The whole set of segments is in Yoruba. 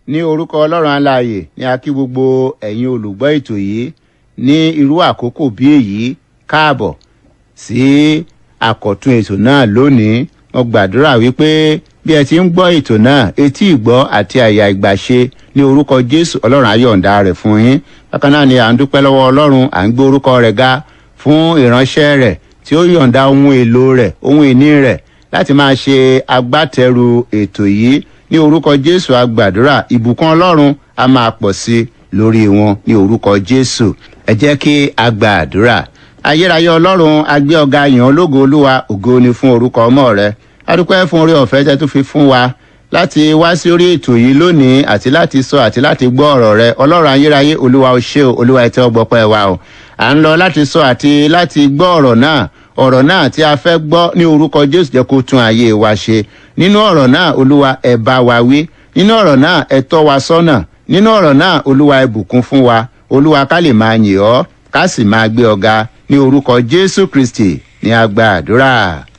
ní orúkọ ọlọ́run alààyè ní a kí gbogbo ẹ̀yin olùgbọ́ ètò yìí ní irú àkókò bí èyí káàbọ̀ sí àkọ̀tun ètò náà lónìí mo gbàdúrà wípé bí ẹ ti ń gbọ́ ètò náà etí ìgbọ́ àti àyà ìgbàṣe ní orúkọ jésù ọlọ́run ayọ̀ǹda rẹ̀ fún yín bákan náà ni à ń dúpẹ́ lọ́wọ́ ọlọ́run à ń gbé orúkọ rẹ̀ ga fún ìránṣẹ́ rẹ̀ tí ó yọ̀ǹda ohun èlò rẹ̀ ohun ìní rẹ̀ láti máa ṣe agbátẹrù ètò yìí ní orúkọ jésù agbàdúrà ìbùkún ọlọ́run a máa pọ̀ sí i lórí wọn ní orúkọ jésù ẹ jẹ́ kí a gba àdúrà ayérayé ọlọ́run agbé ọ̀gá yàn ológo olúwa ògo ni fún orúkọ ọmọ rẹ adúpẹ́ fún orí ọ̀fẹ́ tẹ́ tó fi fún wa láti wá sí orí ètò yìí lónìí àti láti sọ àti láti gbọ́ ọ̀rọ̀ rẹ ọlọ́run ayérayé olúwa ó ṣe o olúwa ẹ tẹ́ ọgbọ́pẹ́ wa o à ń lọ láti sọ àti láti gbọ́ ọ̀rọ̀ náà ọ̀rọ̀ náà tí a fẹ́ gbọ́ ní orúkọ jésù jẹ́ kó tún ayé wa ṣe nínú ọ̀rọ̀ náà olúwa ẹ bá wa wí nínú ọ̀rọ̀ náà ẹ tọ́ wa sọ́nà nínú ọ̀rọ̀ náà olúwa ẹ bùkún fún wa olúwa ká lè máa yìn ọ́ ká sì máa gbé ọ̀gá ní orúkọ jésù kristi ní agba àdúrà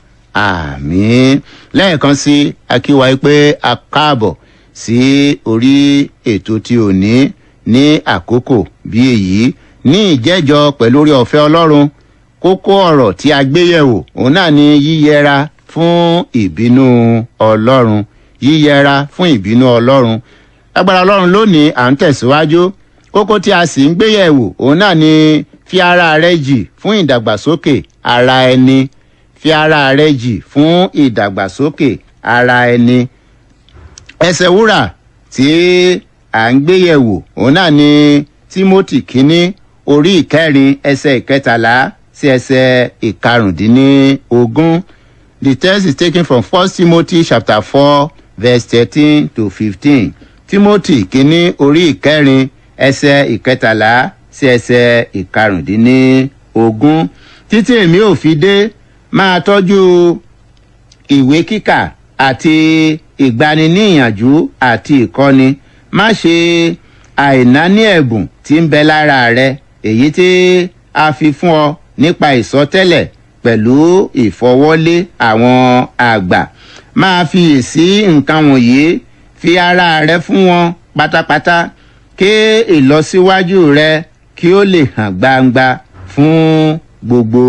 àmín lẹ́ẹ̀kan sí akíwa pé a káàbọ̀ sí orí ètò tí ò ní ní àkókò bí èyí ní ìjẹ́jọ pẹ̀lú orí ọ̀fẹ́ ọlọ́run kókó ọ̀rọ̀ tí a gbé yẹ̀wò òun náà ni yíyẹra fún ìbínú ọlọ́run yíyẹra fún ìbínú ọlọ́run agbára ọlọ́run lónìí à ń tẹ̀síwájú kókó tí a sì ń gbé yẹ̀wò òun náà ni fi ara rẹ jì fún ìdàgbàsókè ara ẹni fi ara rẹ jì fún ìdàgbàsókè ara ẹni ẹsẹ̀ wúrà tí à ń gbé yẹ̀wò òun náà ni timothy kínní orí ìkẹrin ẹsẹ̀ ìkẹtàlá sí ẹsẹ̀ ìkarùndínlógún the text is taken from first timothy chapter four verse thirteen to fifteen timothy kínní orí ìkẹrin ẹsẹ̀ ìkẹtàlá sí ẹsẹ̀ ìkarùndínlógún títí èmi ò fi dé máa tọ́jú ìwé kíkà àti ìgbaniníyànjú àti ìkọ́ni má ṣe àìnáni ẹ̀bùn tí ń bẹ lára rẹ èyí tí a fi fún ọ nípa ìsọtẹ́lẹ̀ pẹ̀lú ìfọwọ́lé àwọn àgbà máa fiyèsí nǹkan wọ̀nyí fi ara rẹ fún wọn pátápátá kí ìlọsíwájú rẹ kí ó lè hàn gbangba fún gbogbo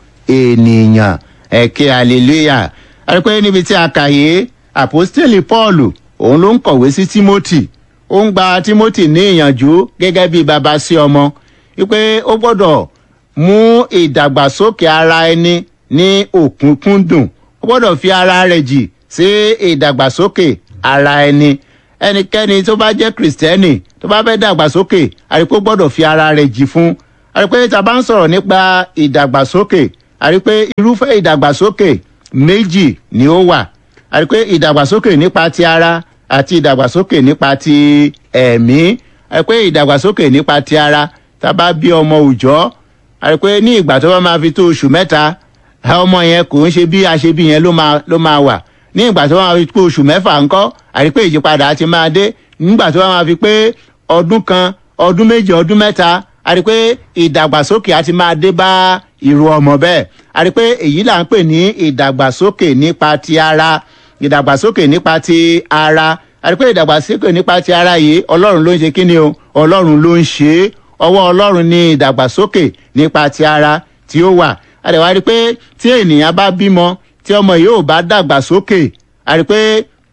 ènìyàn ẹ̀kẹ́ hallelujah àrípẹ́ níbi tí a kà yé àpọ́stélì paul òun ló ń kọ̀wé sí timothy ó ń gba timothy ní ìyànjú gẹ́gẹ́ bí baba sí ọmọ wípé ó gbọ́dọ̀ mú ìdàgbàsókè ara ẹni ní òkúnkúndùn ó gbọ́dọ̀ fi ara rẹ̀ jì sí ìdàgbàsókè ara ẹni ẹnikẹ́ni tó bá jẹ́ kìrìsìtẹ́nì tó bá fẹ́ dàgbàsókè àrípé gbọ́dọ̀ fi ara rẹ̀ jì fún àrípé tá a bá ń sọ̀rọ̀ nípa ìdàgbàsókè àrípé irúfẹ́ ìdàgbàsókè méjì ni ó wà àrípé ìdàgbàsókè nípa ti ara àti ìdàgbàsókè nípa ti ẹ̀mí àrípé ìdàgbàsókè nípa ti ara tá a bá bí ọmọ òòjọ́ àrípé ní ìgbà tó bá máa fi tó oṣù mẹ́ta ọmọ yẹn kò ń ṣe bí a ṣe bí yẹn ló máa wà ní ìgbà tó bá máa fi pé oṣù mẹ́fà ńkọ́ àrípé ìyípadà ti máa dé nígbà tó bá máa fi pé ọdún kan ọdún méjì ọdún mẹ́ta a rí pé ìdàgbàsókè àti máa dé bá irú ọmọ bẹ́ẹ̀ a rí pé èyí là ń pè ní ìdàgbàsókè nípa ti ara ìdàgbàsókè nípa ti ara a rí pé ìdàgbàsókè nípa ti ara yìí ọlọ́run ló ń ṣe kí ni o ọlọ́run ló ń ṣe é ọwọ́ ọlọ́run ní ìdàgbàsókè nípa ti ara tí ó wà a rí wá rí pé tí ènìyàn bá bímọ tí ọmọ yìí ò bá dàgbàsókè a rí pé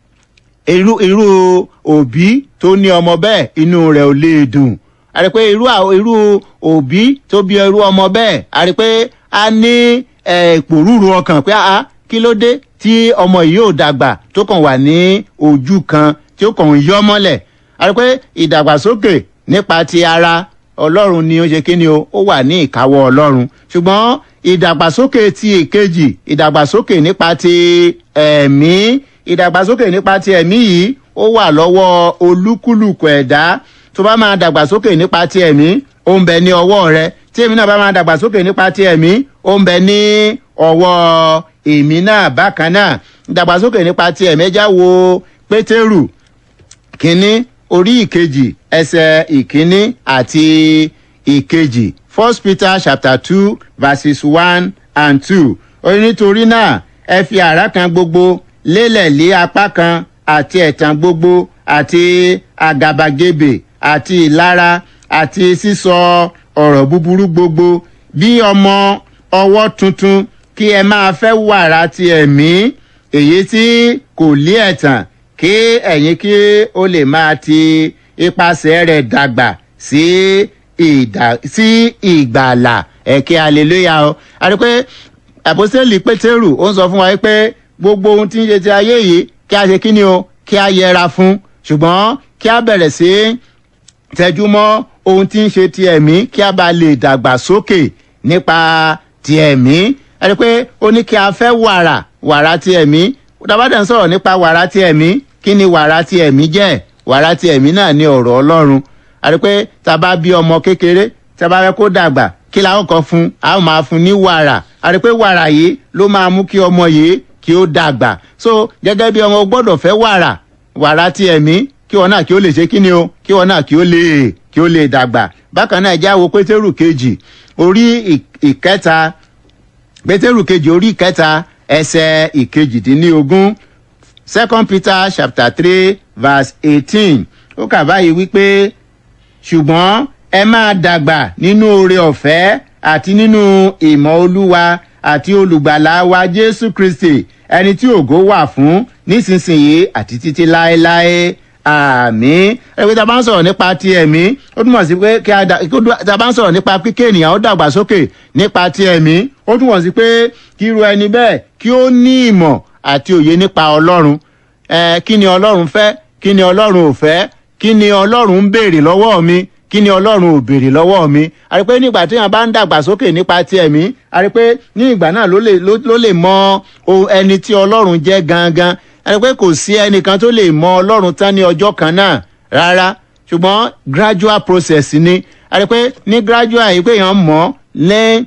irú irú òbí tó ní ọmọ bẹ́ẹ̀ inú rẹ̀ ò lè dùn a rí pé irú irú òbí tó bí irú ọmọ bẹ́ẹ̀ a rí pé a ní ìpòrúurú ọkàn pé a kí ló dé tí ọmọ yìí ò dàgbà tó kàn wà ní ojú kan tí ó kàn ń yọ mọ́lẹ̀ a rí pé ìdàgbàsókè nípa ti ara ọlọ́run ni ó ṣe kí ni o ó wà ní ìkáwọ́ ọlọ́run ṣùgbọ́n ìdàgbàsókè ti èkejì ìdàgbàsókè nípa ti ẹ̀mí ìdàgbàsókè nípa ti ẹ̀mí yìí ó wà lọ́wọ́ olúkúlùkù ẹ̀dá tó bá máa dàgbàsókè nípa ti ẹ̀mí ó ń bẹ ní ọwọ́ rẹ tí èmi náà bá máa dàgbàsókè nípa ti ẹ̀mí ó ń bẹ ní ọwọ́ èmi náà bákan náà dàgbàsókè nípa ti ẹ̀mí ẹja wo pétérù kínní orí ìkejì ẹsẹ̀ ìkínní àti ìkejì first peter chapter two verses one and two ó ní nítorí náà ẹ fi àrá kan gbogbo lélẹ̀ lé apá kan àti ẹ̀tàn gbogbo àti àgàbàgebè àti ìlara àti sísọ ọ̀rọ̀ búburú gbogbo bí ọmọ ọwọ́ tuntun kí ẹ máa fẹ́ wàrà ti ẹ̀mí èyí tí kò lé ẹ̀tàn kí ẹ̀yin kí ó lè máa ti ipasẹ̀ rẹ̀ dàgbà sí ìdà sí ìgbàlà ẹ̀kẹ́ hallelujah o a rí pé àpòsílẹ̀ pétérù ó ń sọ fún wa pé gbogbo ohun tí ń ṣe ti ayé yìí kí a ṣe kí ni o kí a yẹra fún ṣùgbọ́n kí a bẹ̀rẹ̀ sí tẹjú mọ́ ohun tí ń ṣe ti ẹ̀mí kí a bá lè dàgbà sókè nípa ti ẹ̀mí ẹ rí i pé ó ní kí a fẹ́ wàrà wàrà ti ẹ̀mí dábàdàn sọ̀rọ̀ nípa wàrà ti ẹ̀mí kí ni wàrà ti ẹ̀mí jẹ́ wàrà ti ẹ̀mí náà ní ọ̀rọ̀ ọlọ́run a rí i pé tá a bá bí ọmọ kékeré tá a bá fẹ́ kó dàgbà kí la ó kọ́ fún a ó máa fún ní wàrà a rí i pé wàrà yìí ló máa mú kí ọmọ yìí kí ó dàgbà so gẹ́gẹ́ bí ọmọ gbọ́dọ̀ fẹ́ wàrà wàrà ti ẹ̀mí kí wọn náà kí ó lè ṣe kí ni o kí wọn náà kí ó lè kí ó lè dàgbà bákan náà ẹjẹ́ àwo pétérù kejì orí ìkẹta pétérù kejì orí ìkẹta ẹsẹ̀ ìkejìdínlógún second peter chapter three verse eighteen ó kà báyìí wípé ṣùgbọ́n ẹ máa dàgbà nínú oore ọ̀fẹ́ àti nínú ìmọ̀ olúwa àti olùgbàlà wa jésù kristi ẹni tí ògo wà fún nísinsìnyí àti títí láéláé àmì ẹgbẹ́ tá a bá ń sọ̀rọ̀ nípa ti ẹ̀mí ó túmọ̀ sí pé kí a tá a bá ń sọ̀rọ̀ nípa kíké ènìyàn ó dàgbà sókè nípa ti ẹ̀mí ó túmọ̀ sí pé kí irú ẹni bẹ́ẹ̀ kí ó ní ìmọ̀ àti òye nípa ọlọ́run ẹ kí ni ọlọ́run fẹ́ kí ni ọlọ́run ò fẹ́ kí ni ọlọ́run ń béèrè lọ́wọ́ mi kí ni ọlọ́run ò béèrè lọ́wọ́ mi a rí pé nígbà tí wọn bá ń dàgbà sókè nípa ti ẹ̀mí a rí pé ní ìgbà náà ló lè ló lè mọ ẹni tí ọlọ́run jẹ́ gangan a rí pé kò sí ẹnìkan tó lè mọ ọlọ́run tán ní ọjọ́ kan náà rárá ṣùgbọ́n gradual process ni a rí pé ní gradual yìí pé èèyàn mọ̀ lẹ́yìn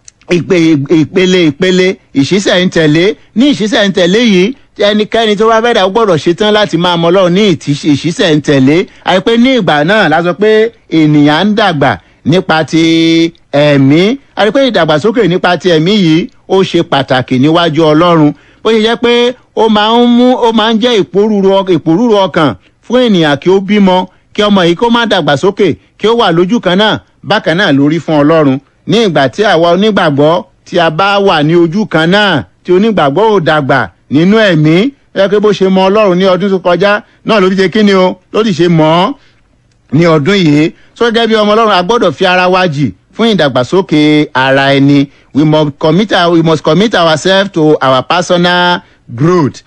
ìpele ìpele ìṣísẹ̀ ń tẹ̀lé ní ìṣísẹ̀ ń tẹ̀lé yìí ẹnikẹ́ni tó bá fẹ́ẹ́ dà gbọ́dọ̀ ṣetán láti máa mọ ọlọ́run ní ìṣísẹ̀ ń tẹ̀lé àìpé ní ìgbà náà la sọ pé ènìyàn ń dàgbà nípa ti ẹ̀mí àìpé ìdàgbàsókè nípa ti ẹ̀mí yìí ó ṣe pàtàkì níwájú ọlọ́run bó ṣe jẹ́ pé ó máa ń mú ó máa ń jẹ́ ìpòrúru ọkàn fún ènìyàn kí ó bímọ kí ọmọ yìí kó má dàgbàsókè kí ó wà lójú kan náà bákan náà lórí fún ọlọ́run ní ìgbà tí àwa onígbàgbọ́ tí a bá wà ní ojú kan náà tí onígbàgbọ́ ò dàgbà nínú ẹ̀mí ẹ pé bó ṣe mọ ọlọ́run ní ọdún tó kọjá náà ló ti ṣe kíni o ló ti ṣe mọ́ ọ́ ní ọdún yìí tó gẹ́gẹ́ bí ọmọ ọlọ́run a gbọ́dọ̀ fi ara wa jì fún ìdàgbàsókè ara ẹni we must commit, our, we must commit ourselves to our personal growth.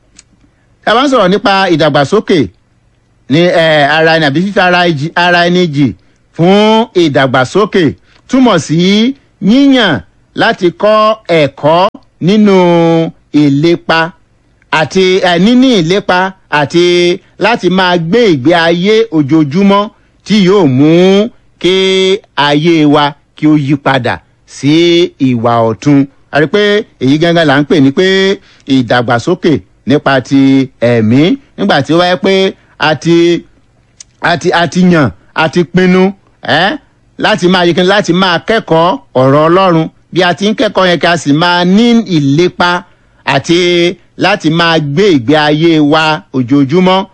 ẹ bá ń sọ̀rọ̀ nípa ìdàgbàsókè ní ara ẹni àbí fífi ara ẹni jì fún ìdàgbàsókè túmọ̀ sí yíyàn láti kọ́ ẹ̀kọ́ nínú ìlépa àti níní ìlépa àti láti máa gbé ìgbé ayé ojoojúmọ́ tí yóò mú kí ayé wa kí ó yí padà sí ìwà ọ̀tun a rí pé èyí gángan là ń pè ní pé ìdàgbàsókè nípa ti ẹ̀mí nígbà tí ó wáyé pé a ti a ti a ti yàn a ti pinnu ẹ́ eh? láti máa yíkan láti máa kẹ́kọ̀ọ́ ọ̀rọ̀ ọlọ́run bí a ti ń kẹ́kọ̀ọ́ yẹn ká sì máa ní ìlépa àti láti máa gbé ìgbé ayé wa ojoojúmọ́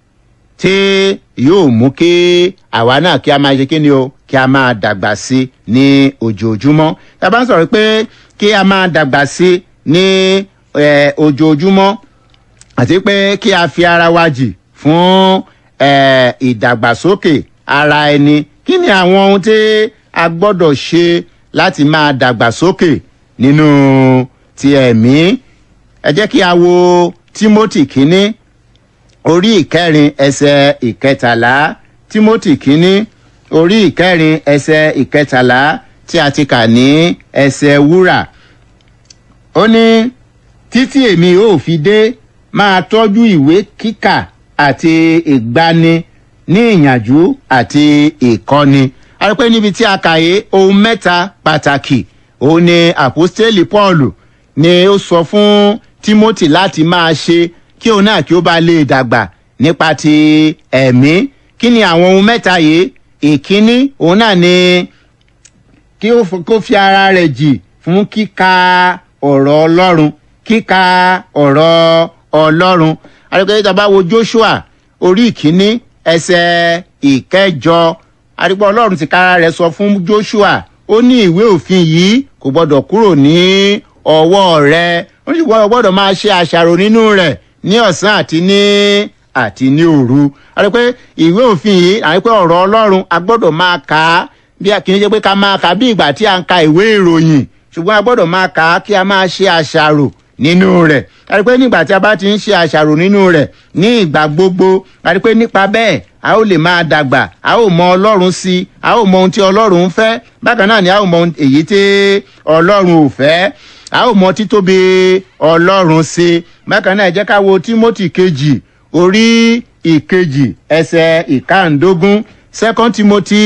tí yóò mú kí àwa náà kí a máa ṣe kíni o kí a máa dàgbà sí ní ojoojúmọ́ tá a bá ń sọ̀rọ̀ pé kí a máa dàgbà sí ní ojoojúmọ́ àti pé kí a fi ara wa jì fún ìdàgbàsókè ara ẹni kí ni àwọn ohun tí a gbọ́dọ̀ ṣe láti máa dàgbàsókè nínú ti ẹ̀mí ẹ jẹ́ kí a wo timothy kínní orí ìkẹrin ẹsẹ̀ ìkẹtàlá timothy kínní orí ìkẹrin ẹsẹ̀ ìkẹtàlá tí a ti kà ní ẹsẹ̀ wúrà ó ní títí èmi ò fi dé máa tọ́jú ìwé kíkà àti ìgbani ní ìyànjú àti ìkọ́ni a rí pé níbi tí a kà yé ohun mẹ́ta pàtàkì òun ni àpòstélì paul ni ó sọ fún timothy láti máa ṣe kí òun náà kí ó bá lè dàgbà nípa ti ẹ̀mí kí ni àwọn ohun mẹ́ta yìí ìkíní òun náà ni kí ó kó fi ara rẹ̀ jì fún kíka ọ̀rọ̀ ọlọ́run kíka ọ̀rọ̀ ọlọ́run a rí pé tá a bá wo joshua orí ìkíní ẹsẹ̀ ìkẹjọ àdìpọ̀ ọlọ́run ti kára rẹ̀ sọ fún joshua ó ní ìwé òfin yìí kò gbọ́dọ̀ kúrò ní ọwọ́ rẹ̀ ó ní ṣùgbọ́n o gbọ́dọ̀ máa ṣe àṣàrò nínú rẹ̀ ní ọ̀sán àti ní àti ní òru àdìpẹ́ ìwé òfin yìí àdìpẹ́ ọ̀rọ̀ ọlọ́run a gbọ́dọ̀ máa kà á bí a kì í ṣe pé ká máa kà á bí ìgbà tí a ń ka ìwé ìròyìn ṣùgbọ́n a gbọ́dọ̀ máa kà á kí a máa ṣe àṣàrò nínú rẹ̀ àti pé nígbà tí a bá ti ń ṣe àṣàrò nínú rẹ̀ ní ìgbà gbogbo àti pé nípa bẹ́ẹ̀ a ó lè máa dàgbà a ó mọ ọlọ́run sí i a ó mọ ohun tí ọlọ́run ń fẹ́ bákan náà ni a ó mọ èyí tí ọlọ́run ò fẹ́ a ó mọ títóbi ọlọ́run sí i bákan náà ẹ jẹ́ ká wo timothy kejì orí ìkejì ẹsẹ̀ ìkàndógún second timothy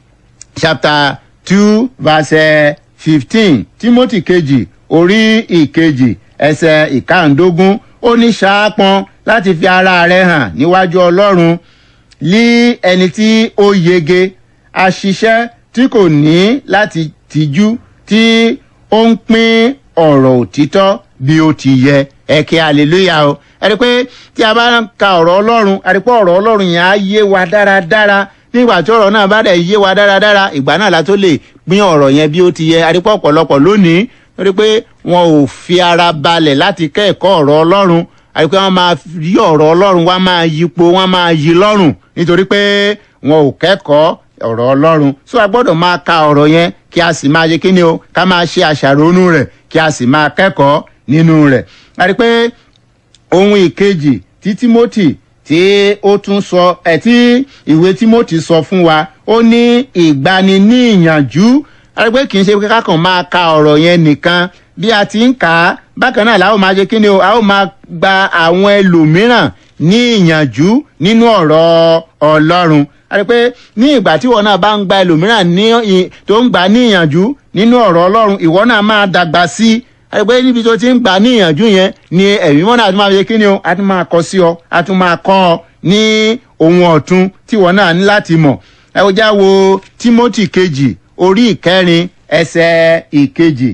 chapter two verse fifteen timothy kejì orí ìkejì ẹsẹ̀ ìkàndógún ó ní ṣaápọn láti fi ara rẹ hàn níwájú ọlọ́run lí ẹni tí ó yege aṣiṣẹ́ tí kò ní láti tìjú tí ó ń pín ọ̀rọ̀ òtítọ́ bí ó ti yẹ ẹ̀kẹ́ hallelujah o ẹ̀rí pé tí a bá ń ka ọ̀rọ̀ ọlọ́run ẹ̀rí pé ọ̀rọ̀ ọlọ́run yẹn á yé wa dáradára nígbà tí ọ̀rọ̀ náà bá dẹ̀ yé wa dáradára ìgbà náà la tó lè pín ọ̀rọ̀ yẹn bí ó ti yẹ ẹ̀rí pé ọ̀pọ̀lọpọ̀ lónìí torí pé wọn ò fi ara balẹ̀ láti kẹ́ẹ̀kọ́ ọ̀rọ̀ ọlọ́run àti pé wọ́n máa yí ọ̀rọ̀ ọlọ́run wọ́n máa yípo wọ́n máa yí lọ́rùn nítorí pé wọn ò kẹ́kọ̀ọ́ ọ̀rọ̀ ọlọ́run so a gbọ́dọ̀ máa ka ọ̀rọ̀ yẹn kí a sì máa ṣe kí ni o ká máa ṣe àṣàrònú rẹ̀ kí a sì máa kẹ́kọ̀ọ́ nínú rẹ̀ àti pé ohun ìkejì tí timothy tí ó tún sọ ẹ̀ tí ìwé timothy sọ fún wa ó ní ìgbani ní ìyànjú àti pé kì í ṣe pé kákan máa ka ọ̀rọ̀ yẹn nìkan bí a ti ń kà á bákan náà la ó máa ṣe kí ni o a ó máa gba àwọn ẹlòmíràn ní ìyànjú nínú ọ̀rọ̀ ọlọ́run àti pé ní ìgbà tí ìwọ náà bá ń gba ẹlòmíràn ní tó ń gbà ní ìyànjú nínú ọ̀rọ̀ ọlọ́run ìwọ náà máa dàgbà sí i àti pé níbi tó ti ń gbà ní ìyànjú yẹn ni ẹ̀mí mọ́nà àti máa ṣe kí ni o a tún máa kọ sí ọ a tún máa kọ́ ọ ní ohun ọ̀tun tí ìwọ náà ní láti mọ̀ ẹ ó já wo timothy kejì orí ìkẹrin ẹsẹ ìkejì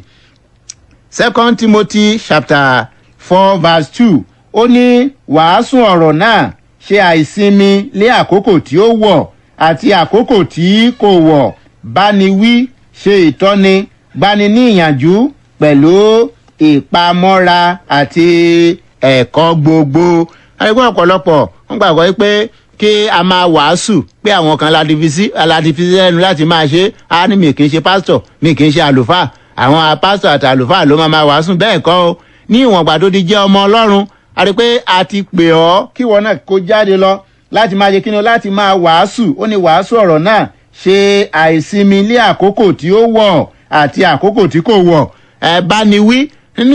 second timothy chapter four verse two ó ní wàásù ọ̀rọ̀ náà ṣe àìsinmi lé àkókò tí ó wọ̀ àti àkókò tí kò wọ̀ báni wí ṣe ìtọ́ni gbani ní ìyànjú pẹ̀lú ìpamọ́ra àti ẹ̀kọ́ gbogbo. àyẹ̀kọ́ ọ̀pọ̀lọpọ̀ wọ́n gbàgbọ́ pé kí a máa wàásù pé àwọn kan aládìfísí lẹ́nu láti máa ṣe á ní mi kì í ṣe pásítọ̀ mi kì í ṣe àlùfáà àwọn pásítọ̀ àti àlùfáà ló máa máa wàásù bẹ́ẹ̀ kọ́ o ní ìwọ̀n gbà tó ti jẹ́ ọmọ ọlọ́run a rí i pé a ti pè ọ́ kí wọn náà kó jáde lọ láti máa ṣe kí ni láti máa wàásù ó ní wàásù ọ̀rọ̀ náà ṣe àìsinmi lé àkókò tí ó wọ̀ àti àkókò tí kò wọ̀ ẹ bá ní wí